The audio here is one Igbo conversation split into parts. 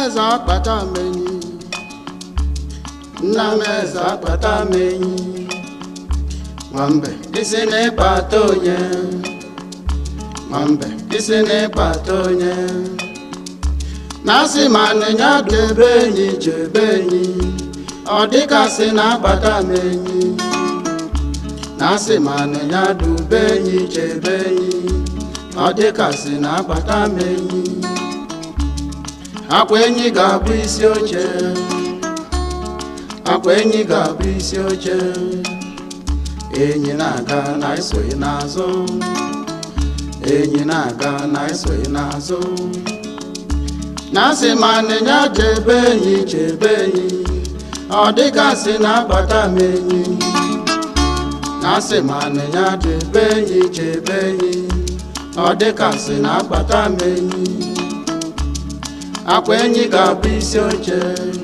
eze akpata m enyi nna m eze akpata m enyi nwambe isi n'ịkpata onye nwambe isi n'ịkpata onye na-asị ma nịnya debe enyi chebe enyi ọ dịkasị na-akpata m enyi na-asị ma nịnya dube enyi chebe enyi ọ dịkasị na-akpata m enyi akwa enyi ga-abụ isi oche akwa enyi ga-abụ isi oche enyi na-aga na esoghị n'azụ enyi na-aga na esoghị n'azụ na-asị ma nịnya chebe enyi chebe enyi ọ dịgasị na-akpata m enyi na-asị ma nịnya chebe enyi chebe enyi ọ dịgasị na-akpata m enyi akwa enyi ga-abụ isi oche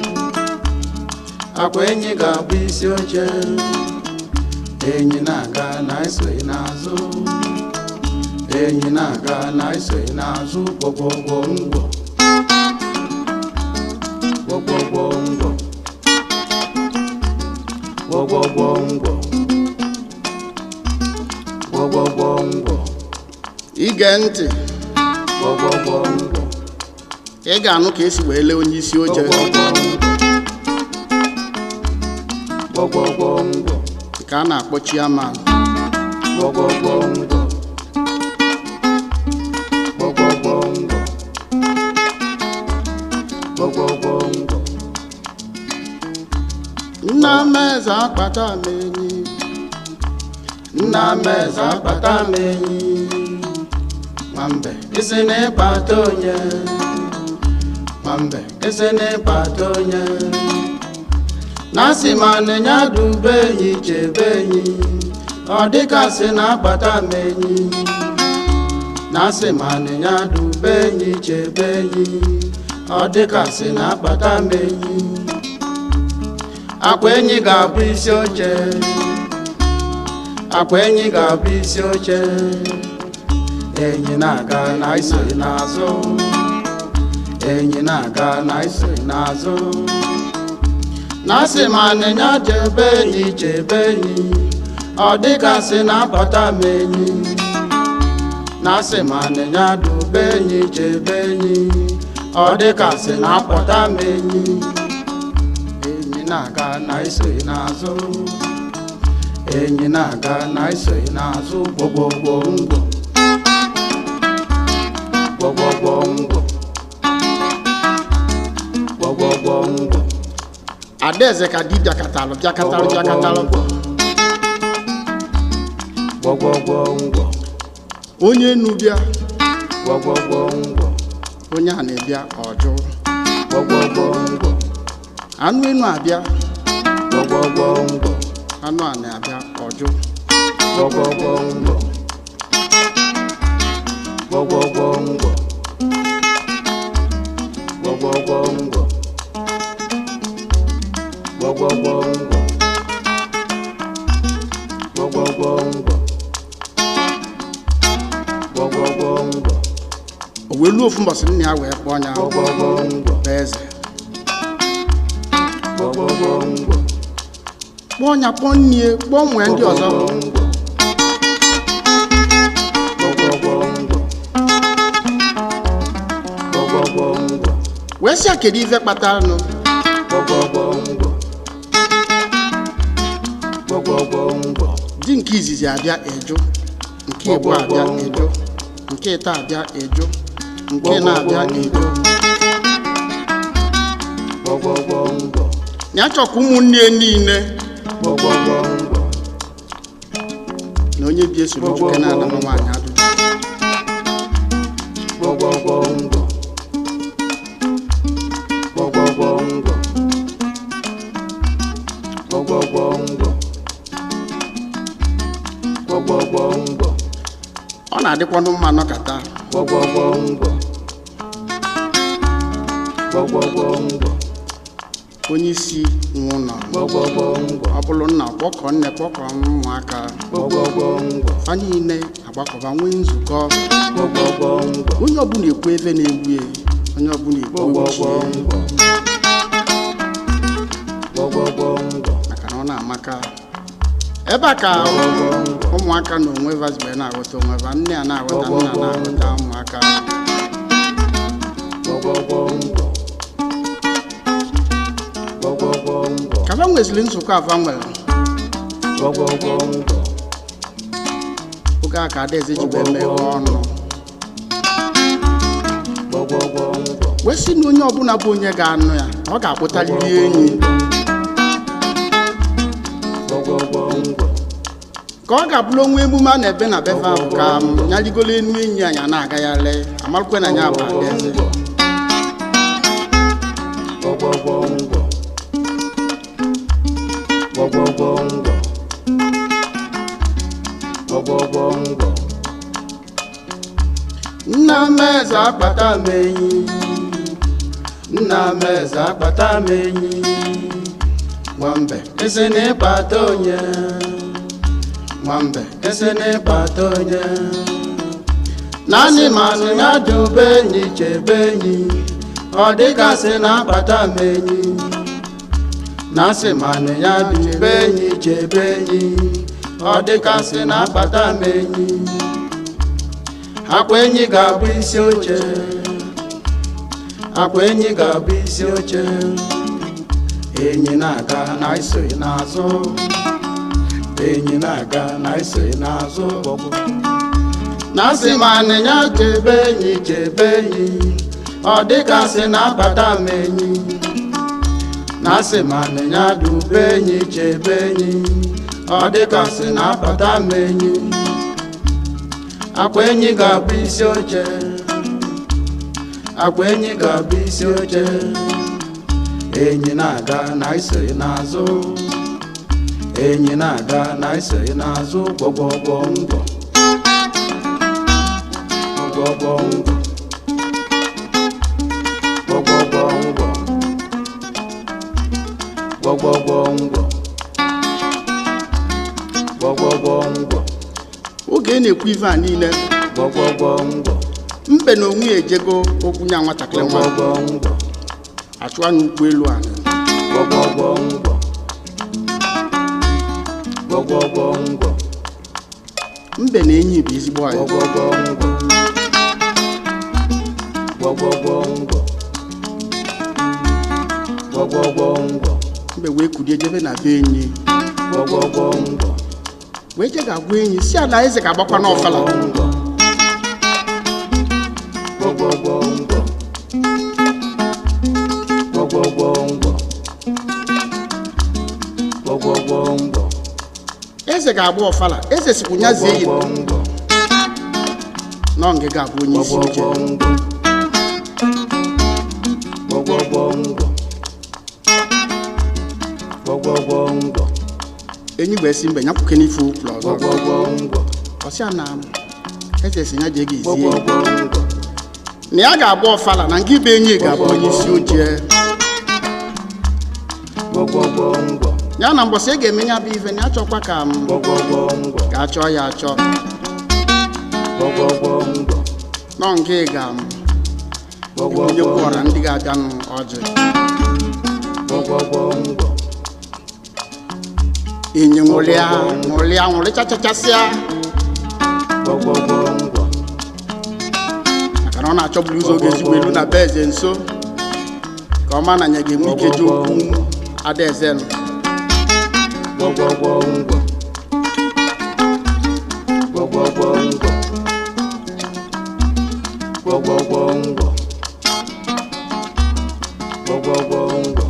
akwa enyi ga-abụ isi oche enyi na-aga na esoghị n'azụ enyi na-aga na esoghị n'azụ gwogwogwo ngwọ gwogwogwo ngwọ gwogwogwo ngwọ gwogwogwo ngwọ ige ntị gwogwogwo ngwọ ị ga-anụ ka esi wee lee onye isi oche gwogwogwo ngwọ ka a na-akpọ chiaman gwogwogwo ngwọ gwogwogwo ngwọ gwogwogwo ngwọ nna m eze akpata m enyi nna m eze akpata m enyi nwambe isi n'ịkpata onye nwambe isi n'ịkpata onye na-asị ma nịnya dube enyi chebe enyi ọ dịgasị na-akpata m enyi na-asị ma nịnya dube enyi chebe enyi ọ dịgasị na-akpata m enyi akwa enyi ga-abụ isi oche akwa enyi ga-abụ isi oche enyi na-aga na isoghị n'azụ enyi na-aga na isoghị n'azụ na-asị ma nịnya chebe enyi chebe enyi ọ dịgasị na-abata m enyi na-asị ma nịnya dube enyi chebe enyi ọ dịgasị na-apụta m enyi enyi na-aga na isoghị n'azụ enyi na-aga na isoghị n'azụ gwogwogwo ngwọ gwogwogwo ngwọ gwogwogwo ngwọ adaeze ka di bịakatalụ bịakatalụ bịakatalụ gwogwogwo ngwọ onye enu bịa gwogwogwo ngwọ onye a na-ebịa ọjụ gwogwogwo ngwọ anụ enu abịa gwogwogwo ngwọ anụ a na-abịa ọjụ gwogwogwo ngwọ gwogwogwo ngwọ gwogwogwo ngwọ gwogwogwo ngwọ gwogwogwo ngwọ gwogwogwo ngwọ o wee luo ofu mbọsị nna ya wee kpọọ ya gwogwogwo ngwọ bụ eze gwogwogwo ngwọ kpọọ ya kpọọ nnie kpọọ nwee ndị ọzọ wee sị ya kedu ife kpatara nụ di nke izizi abịa eju nke ịbụ abịa eju nke ịta abịa eju nke na-abịa eju ya chọkwa ụmụnne niile na onye bi esoro nwoke na-ana nwa nwaanyị ajụjụ ọ na-adịkwanụ mma nọkata onye isi nwe ụlọ ọ bụrụ nna kpọkọ nne kpọkọ ụmụaka fa niile agbakọba nwee nzukọ onye ọbụla ekwu ebe na-egbu ya onye ọbụla igbo gbọgbọgbọ wuchie ngwọ gbọgbọgbọ ngwọ maka na ọ na-amaka ebe a ka ụmụaka na onwe vazibe na-aghọta onwe va nne a na-aghọta nna na-aghọta ụmụaka gbọgbọgbọ ngwọ gbọgbọgbọ ngwọ ka va nweziri nzukọ ava nwere gbọgbọgbọ ngwọ oge a ka adaeze ji wee meghe ọnụ gbọgbọgbọ ngwọ wee sị na onye ọbụla bụ onye ga-anụ ya ọ ga-akpụtarịrị enyi gbọgbọgbọ ngwọ ka ọ ga-abụrụ onwe emume a na-ebe na befe ahụ ka m ya rigolo enu enyi anyị a na-agagharị amarụkwe na ya bụ adaeze gbọgbọgbọ ngwọ gbọgbọgbọ ngwọ gbọgbọgbọ ngwọ nna m eze akpata m enyi nna m eze akpata m enyi nwambe esi na ịkpata onye nwambe esi na ịkpata onye naanị manụ ya dube enyi chebe enyi ọ dịgasị na akpata m enyi na asị manụ ya dube enyi chebe enyi ọ dịgasị na akpata m enyi akwa enyi ga-abụ isi oche akwa enyi ga-abụ isi oche enyi na-aga na isoghị n'azụ enyi na-aga na isoghị n'azụ na asị ma anịnya chebe enyi chebe enyi ọ dịgasị na-abata m enyi na asị ma anịnya dube enyi chebe enyi ọ dịgasị na-abata m enyi akwa enyi ga-abụ isi oche akwa enyi ga-abụ isi oche enyi na-aga na isoghị n'azụ enyi na-aga na isoghị n'azụ gbọgbọgbọ ngwọ gbọgbọgbọ ngwọ gbọgbọgbọ ngwọ gbọgbọgbọ ngwọ gbọgbọgbọ ngwọ oge ị na-ekwu ife a niile gbọgbọgbọ ngwọ mbe na onwe ya ejego okwu nya nwatakịrị nwa gbọgbọgbọ ngwọ achụ anya ụkwụ elu ala gbọgbọgbọ ngwọ gbọgbọgbọ ngwọ mbe na enyi bụ ezigbo anyị gbọgbọgbọ ngwọ gbọgbọgbọ ngwọ gbọgbọgbọ ngwọ mbe wee kulie jebe na be enyi gbọgbọgbọ ngwọ wee je ga-agwa enyi si ala eze ga-agbakwa n'ọfala ngwọ gbọgbọgbọ ngwọ gbọgbọgbọ ngwọ gbọgbọgbọ ngwọ eze ga-agba ọfala eze sikwu nya zie yi gbọgbọgbọ ngwọ nọ nge ga-abụ onye isi oche gbọgbọgbọ ngwọ gbọgbọgbọ ngwọ gbọgbọgbọ ngwọ enyi wee si mbe nyapụke n'ife ụkwụrụ ọzọ gbọgbọgbọ ngwọ ọsịa na eze si ya jee ga ezie gbọgbọgbọ ngwọ na ya ga-agba ọfala na nke ibe enyi ga-abụ onye isi oche gbọgbọgbọ ngwọ ya na mbọsị e ga-eme ya bụ ife na ya chọkwa ka m gbọgbọgbọ ngwọ ga-achọ ya achọ gbọgbọgbọ ngwọ nọ nke ga m onye gbọgbọgbọ kwụọra ndị ga-abịanụ ọjị gbọgbọgbọ ngwọ enyi nwụrịa nwụrịa nwụrịchachachasịa gbọgbọgbọ ngwọ maka na ọ na-achọburu ụzọ oge ezigbo elu na be eze nso ka ọ ma na ya ga-enwe ike ji okwu adaeze nụ gbọgbọgbọ ngwọ gbọgbọgbọ ngwọ gbọgbọgbọ ngwọ gbọgbọgbọ ngwọ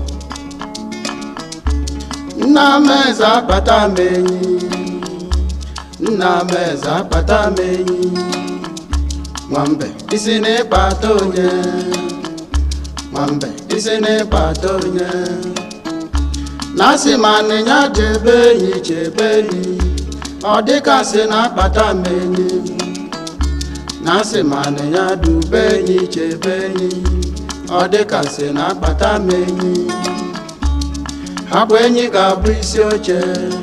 nna m eze akpata m enyi nna m eze akpata m enyi nwambe isi n'ịkpata onye nwambe isi n'ịkpata onye na asị ma anịnya chebe enyi chebe enyi ọ dịka sị na akpata m enyi na asị ma anịnya dube enyi chebe enyi ọ dịka sị na akpata m enyi akwa enyi ga-abụ isi oche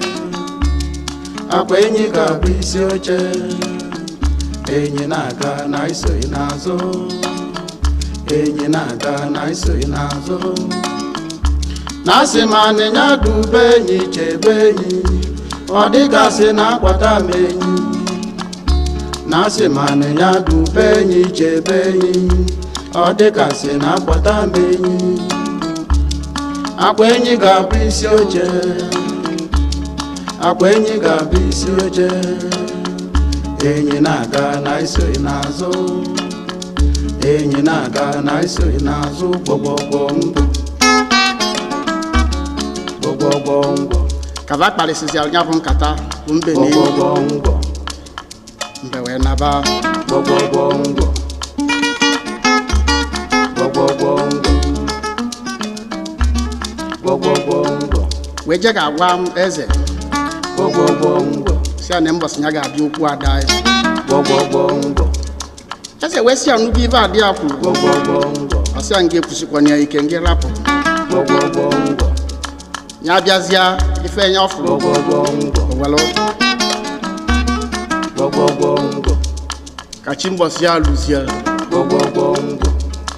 akwa enyi ga-abụ isi oche enyi na-aga na isoghị n'azụ enyi na-aga na isoghị n'azụ na asị ma anịnya dube enyi chebe enyi ọ dịgasị na akwata m enyi na asị ma anịnya dube enyi chebe enyi ọ dịgasị na akwata m enyi akwa enyi ga-abụ isi oche akwa enyi ga-abụ isi oche enyi na-aga na isoghị n'azụ enyi na-aga na isoghị n'azụ gbọgbọgbọ mbọ gbọgbọgbọ mbọ kaba kparịsịsịara ya bụ nkata bụ mbe na enyi gbọgbọgbọ mbọ mbe wee naba gbọgbọgbọ mbọ gbọgbọgbọ mbọ gbọgbọgbọ mbọ wee je ga-agwa m eze gbọgbọgbọ mbọ si ya na mbọsị ya ga-abịa okwu ada ya gbọgbọgbọ mbọ eze wee si ya nnukwu ibe adị ya kwuru gbọgbọgbọ mbọ ọ sị ya nga ekwusikwana ya ike nga rapụ gbọgbọgbọ mbọ ya bịazịa ife ya ọ fụrụ gbọgbọgbọ mbọ owelu gbọgbọgbọ mbọ ka chi mbọsị ya lụzie gbọgbọgbọ mbọ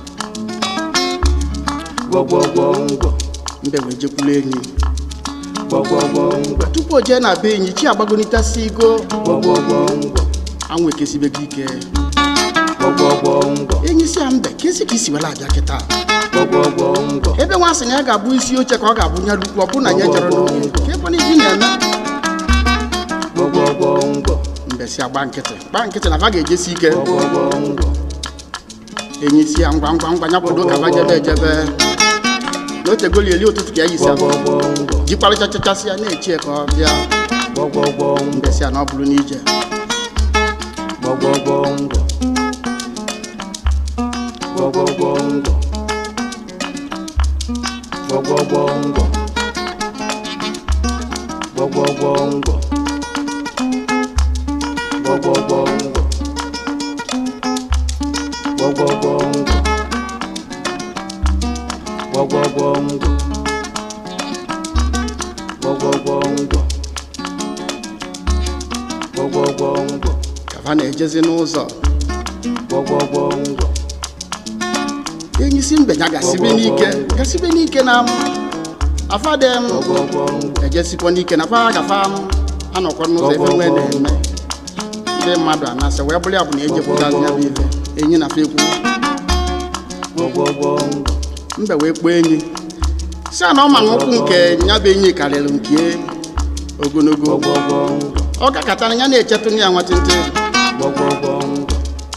gbọgbọgbọ mbọ mbe wee jekwulu enyi gbọgbọgbọ mbọ tupu o jee na be enyi chi agbagonitasi igo gbọgbọgbọ mbọ anwụ ekesibego ike gbọgbọgbọ mbọ enyi si ya mbe kesi ka isi were abịa kịta gbọgbọgbọ mbọ ebe nwa sị na ya ga-abụ isi oche ka ọ ga-abụ nya lukwu ọ bụ na ya jere n'oge ka ebe na ibi na-eme gbọgbọgbọ mbọ mbe si agba nkịtị gba nkịtị na va ga-ejesi ike gbọgbọgbọ mbọ enyi si ya ngwa ngwa ngwa ya kwado ka va jebe ejebe na otegoli eli ụtụtụ ka ya yisi ahụ gbọgbọgbọ mbọ jikwarịchachachasị ya na-echi ya ka ọ bịa gbọgbọgbọ mbọ mbe si ya na ọ bụrụ n'ije gbọgbọgbọ mbọ gbọgbọgbọ mbọ gbọgbọgbọ mbọ gbọgbọgbọ mbọ gbọgbọgbọ mbọ gbọgbọgbọ mbọ gbọgbọgbọ mbọ gbọgbọgbọ mbọ gbọgbọgbọ mbọ ka va na-ejezi n'ụzọ gbọgbọgbọ mbọ enyi si mbe ya gasibe n'ike gasibe n'ike na m afadem gbọgbọgbọ mbọ ejesikwa n'ike na fa gafa m anọkwa n'ụzọ ebe nwee na-eme ndị mmadụ anasị wee bụrụ ya bụ na ejepụtazi ya bụ ife enyi na fa ekwu gbọgbọgbọ mbọ mbe wee kpọọ enyi si a na ọ ma na ụkwụ nke ya bụ enyi karịrị nke ogologo gbọgbọgbọ mbọ ọ gakọtara ya na-echetụ ya nwatịntị gbọgbọgbọ mbọ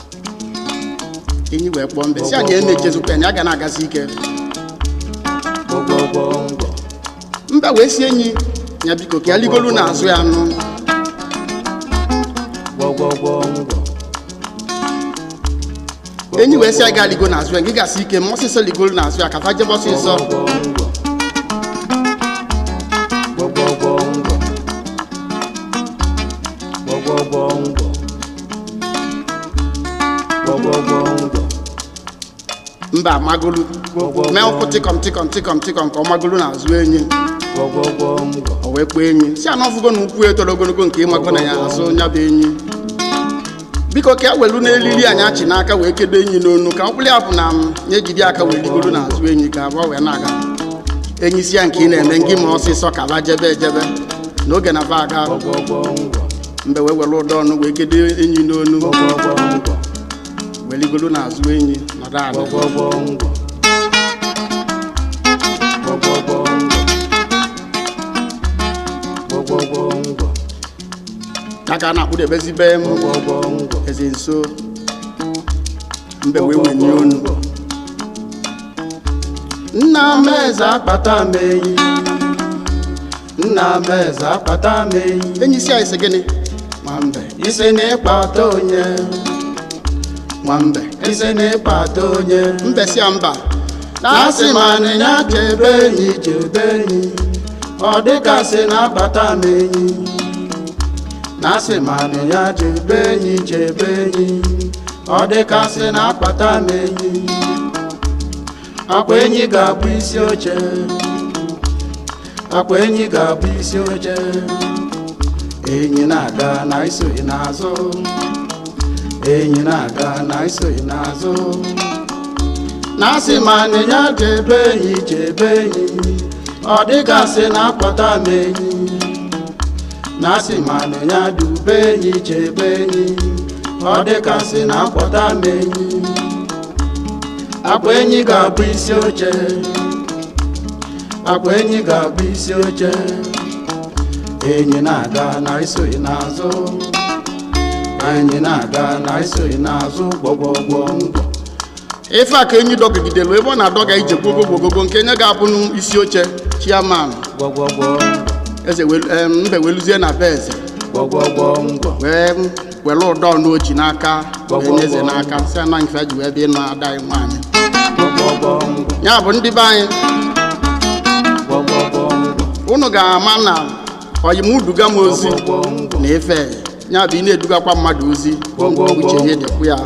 enyi wee kpọọ mbe si a na ya na-echezukwa ya na ya ga na-agazi ike gbọgbọgbọ mbọ mbe wee si enyi ya biko ka ya ligolu n'azụ ya nụ gbọgbọgbọ mbọ enyi wee si ya ga ligo n'azụ ya gị gasị ike ma ọsịsọ ligolu n'azụ ya ka fa jebe ọsịsọ gbọgbọgbọ mbọ gbọgbọgbọ mbọ gbọgbọgbọ mbọ mba amagolu mee ụkwụ tịkọm tịkọm tịkọm tịkọm ka ọ magolu n'azụ enyi gbọgbọgbọ mbọ o wee kpọọ enyi si ana ọfụgo na ụkwụ etoro ogologo nke ịmago na ya azụ nya bụ enyi biko ka e welu n'elili anyị achị n'aka wee kedo enyi n'onu ka mkpụrụ ya bụ na m ya ejide aka wee rigoro n'azụ enyi ka abụọ wee na-aga enyi si ya nke ị na-eme ngị ma ọsịsọ ka ba jebe ejebe n'oge na ba aga gbọgbọgbọ mbọ mbe wee were ụdọ ọnụ wee kedo enyi n'onu gbọgbọgbọ mbọ wee rigoro n'azụ enyi nọdụ ala gbọgbọgbọ mbọ gbọgbọgbọ mbọ gbọgbọgbọ mbọ ya ka a na-akpụdebezi be m gbọgbọgbọ mbọ eze nso mbe wee wenye onu nna m eze akpata m enyi nna m eze akpata m enyi enyi si anyị sị gịnị nwambe isi na ịkpata onye nwambe isi na ịkpata onye mbe si ya mba na-asị ma anịnya chebe enyi chebe enyi ọ dịgasị na-akpata m enyi na-asị ma anịnya chebe enyi chebe enyi ọ dịgasị na-akpata m enyi akwa enyi ga-abụ isi oche akwa enyi ga-abụ isi oche enyi na-aga na isoghị n'azụ enyi na-aga na isoghị n'azụ na asị ma nịnya chebe enyi chebe enyi ọ dịgasị na akpata m enyi na asị ma nịnya dube enyi chebe enyi ọ dịgasị na akpọta m enyi akwa enyi ga-abụ isi oche akwa enyi ga-abụ isi oche enyi na-aga na isoghị n'azụ enyi na-aga na isoghị n'azụ gbọgbọgbọ ngwọ ife a ka enyi dọgidelu ebe ọ na-adọga ije gwogo gwogogo nke nye ga-abụ n'isi oche chiaman gbọgbọgbọ eze welu- em, mbe weluzie na be eze gbọgbọgbọ ngwọ wee were ụdọ n'oji n'aka wee nye eze n'aka si ana nke ji wee bịa ịnụ ada anyị nwaanyị gbọgbọgbọ ngwọ ya bụ ndị be anyị gbọgbọgbọ ngwọ unu ga-ama na oyimuduga m ozi gbọgbọgbọ ngwọ na efe ya bụ ị na-edugakwa mmadụ ozi uche ihe dịkwu ya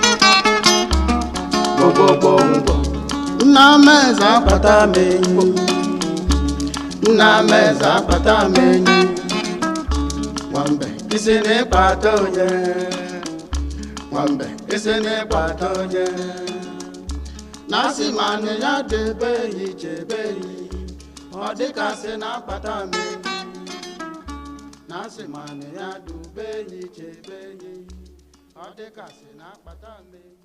gbọgbọgbọ ngwọ nna m eze akwa akpata m enyi nna m eze akpata m enyi nwambe isi n'ịkpata onye nwambe isi n'ịkpata onye na asị ma na ya debe enyi chebe enyi ọ dịkasị na akpata m enyi na asị ma na ya dube enyi chebe enyi ọ dịkasị na akpata m enyi